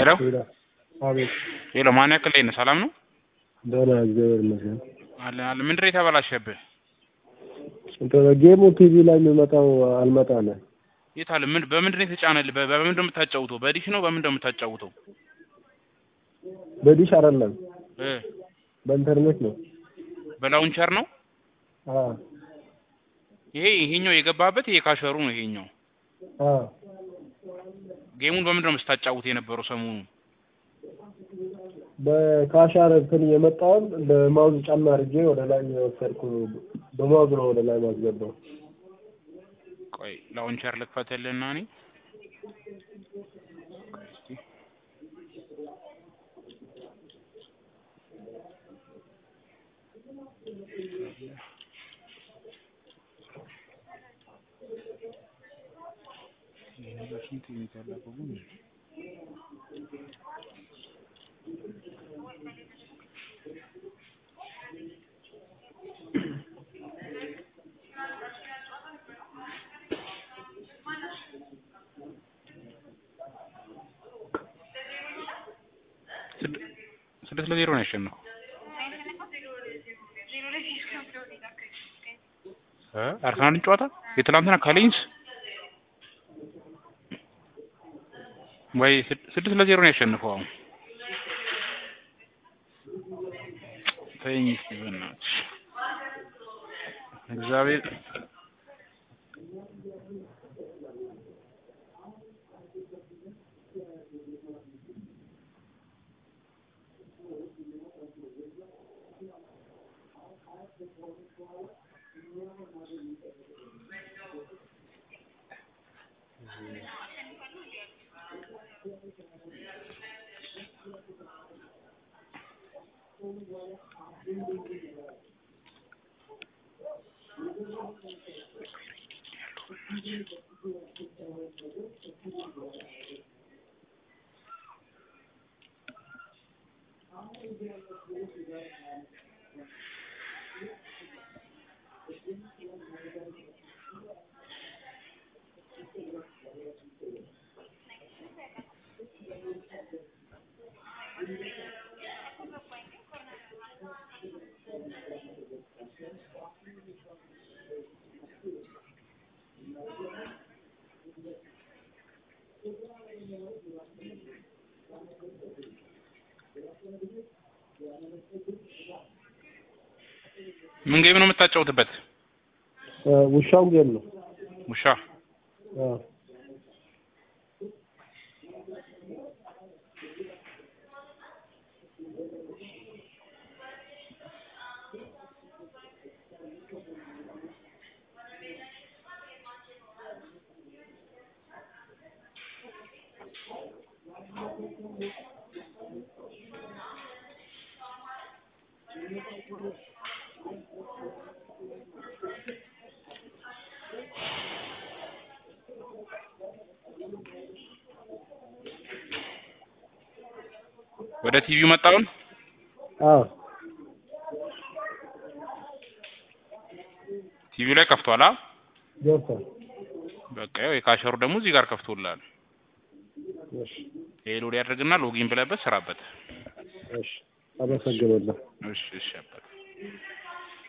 ሄሎ ሄሎ አቤት ሄሎ ማን ያክል ላይ ነህ? ሰላም ነው ደህና እግዚአብሔር ይመስገን። አለ አለ ምንድን ነው የተበላሸብህ? እንትን ጌሙ ቲቪ ላይ የሚመጣው አልመጣለ። የት አለ? ምን በምንድን ነው የተጫነልህ? በ- በምንድን ነው የምታጫውተው? በዲሽ ነው በምንድን ነው የምታጫውተው? በዲሽ አይደለም እ በኢንተርኔት ነው። በላውንቸር ነው አዎ ይሄ ይሄኛው የገባበት ይሄ ካሸሩ ነው ይሄኛው። አዎ ጌሙን በምንድን ነው ስታጫውት የነበረው ሰሞኑን? በካሻር እንትን የመጣውን በማውዝ ጫማ አድርጌ ወደ ላይ የወሰድኩ በማውዝ ነው ወደ ላይ ማስገባው። ቆይ ላውንቸር ልክፈትልህና እኔ ቆይ እስኪ ስንት የሚታለፈው ግን ስድ- ስድስት ለዜሮ ነው ያሸነፈው። እ አርሰናልን ጨዋታ የትላንትና ከሌንስ ወይ ስድ- ስድስት ለዜሮ ነው ያሸነፈው። አሁን ተይኝ እስኪ በእናትሽ እግዚአብሔር ምን ጌም ነው የምታጫውትበት? ውሻው ጌም ነው። ውሻ አዎ ወደ ቲቪው መጣውን አዎ ቲቪው ላይ ከፍቷል። አ ገብቷል። በቃ ያው የካሸሩ ደግሞ እዚህ ጋር ከፍቶልሃል። እሺ ይሄ ሎድ ያድርግና ሎጊን ብለበት ስራበት። እሺ አመሰግናለሁ። እሺ እሺ አባት